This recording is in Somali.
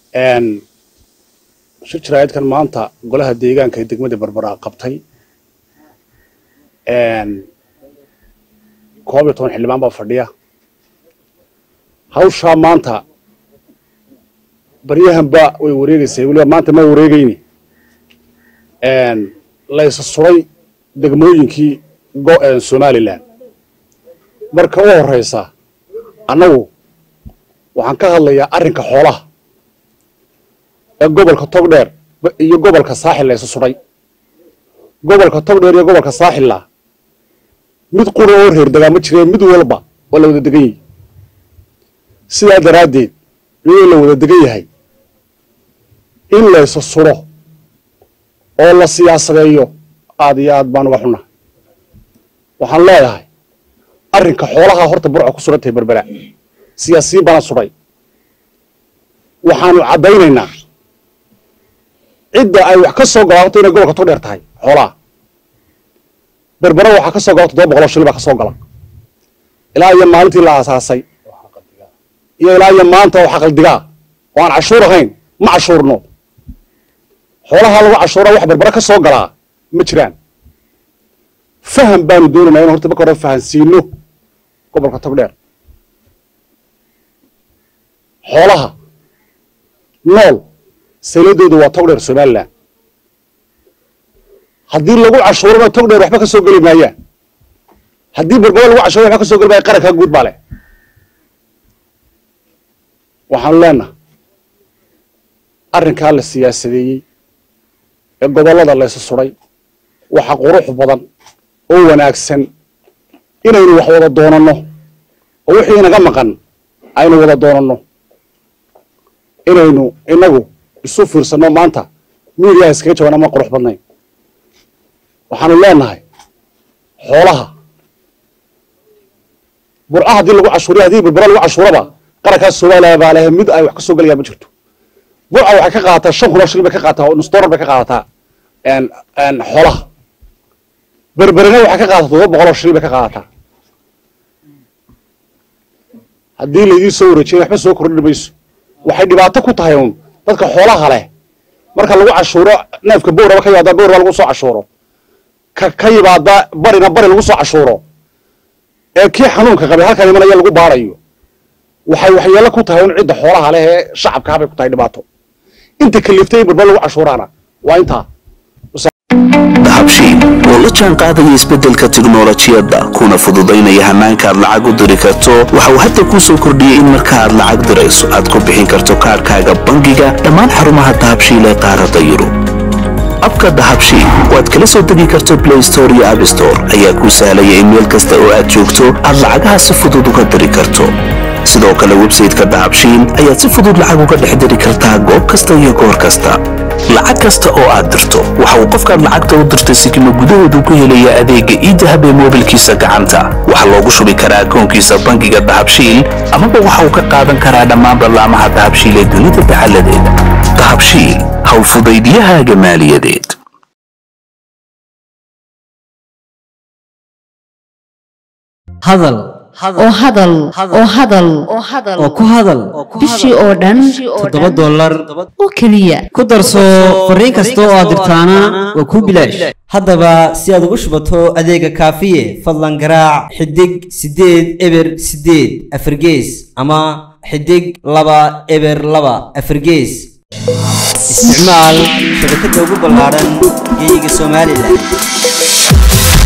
shir jaraa'idkan maanta golaha deegaanka ee degmada berbera qabtay koob iyo toban xildhibaan baa fadhiya hawshaa maanta baryahanba way wareegeysay weliba maanta ma wareegeyni laysa suray degmooyinkii somalilan marka u horeysa annagu waxaan ka hadlayaa arrinka xoolaha ee gobolka togdheer iyo gobolka saaxil laysa suray gobolka togdheer iyo gobolka saaxilla mid qura oo reer degaa ma jireen mid walba waa la wada degan yahay sidaa daraaddeed iyadoo la wada degan yahay in laysa suro oo la siyaasadeeyo aad iyo aad baan uga xunnahay waxaan leedahay arrinka xoolaha horta burca ku suran tahay berbera siyaasiyiin baana sudhay waxaanu caddaynaynaa cidda ay wax ka soo galaato inay gobolka togdheer tahay xoolaha berbera waxaa ka soo gala toddoba boqoloo shilin baa ka soo gala ilaa iyo maalintii la aasaasay iyo ilaa iyo maanta oo xaqaldigaa oo aan cashuur ahayn ma cashuurno xoolaha lagu cashuura wax berbera ka soo galaa ma jiraan faham baanu doonaynaa in horta marka hore fahansiino gobolka togdheer xoolaha nool sayladooda waa togdheer somalilan haddii lagu cashuurana togdheer waxba ka soo geli maayaan haddii berbera lagu cashuura waxba ka soo geli maaya qarankaa guud baa leh waxaanu leenaha arrinkaa la siyaasadeeyey ee gobollada laysu suday waxa qurux badan oo wanaagsan inaynu wax wada doonanno oo wixii inaga maqan aynu wada doonanno inaynu inagu isu fiirsanno maanta miidiyaha iskaga jaban ama qurux badnayn waxaanu leenahay xoolaha burca haddii lagu cashuuriya haddii berbera lagu cashuuraba qarankaas soomaaliya baa lehe mid ay wax ka soo gelayaa ma jirto burca waxay ka qaadataa shan kun oo shilin bay ka qaadataa nus dollar bay ka qaadataa xoolaha berberina waxay ka qaadataa todoba boqol oo shilin bay ka qaadataa haddii laydii soo wareejiyay waxba soo kordhin mayso waxay dhibaato ku tahay uun dadka xoolaha leh marka lagu cashuuro neefka bowraba ka yimaada bowraba lagu soo cashuuro ka ka yimaada barina bari lagu soo cashuuro ee kii xanuunka qabay halkan imanaya lagu baarayo waxay waxyeelo ku tahay un cidda xoolaha leh ee shacabka habay ku tahay dhibaato inta kaliftay in barbar lagu cashuuraana waa intaa dahabshiil oo la jaan qaadaya isbeddelka tiknolojiyadda kuna fududaynaya hannaanka aad lacag u diri karto waxa uu hadda kuu soo kordhiyey in marka aad lacag dirayso aad ku bixin karto kaadhkaaga bangiga dhammaan xarumaha dahabshiil ee qaaradda yurub abka dahabshiil oo aad kala soo degi karto blay store iyo abstore ayaa kuu sahlaya in meel kasta oo aad joogto aad lacagaha si fudud uga diri karto sidoo kale websayteka dahabshiil ayaad si fudud lacag uga dhex diri kartaa goob kasta iyo goor kasta lacag kasta oo aad dirto waxa uu qofkaad lacagta u dirtay sikimo gudahoodu ku helaya adeegga iidahab ee moobilkiisa gacanta waxaa loogu shubi karaa akoonkiisa bangiga dahabshiil amaba waxa uu ka qaadan karaa dhammaan ballaamaha dahabshiil ee dunida dacalladeeda dahabshiil howlfudaydiyahaaga maaliyadeed hadal oo hadal oo hadal oo ku hadal bishii oo dhan toddoba dollar oo keliya ku darso fariin kasta oo aad dirtaana waa kuu bilaash haddaba si aad ugu shubato adeega kaafiye fadlan garaac xidig siddeed eber siddeed afargees ama xidig laba eber laba afargees isticmaal shabakadda ugu ballaaran geeyiga somalilan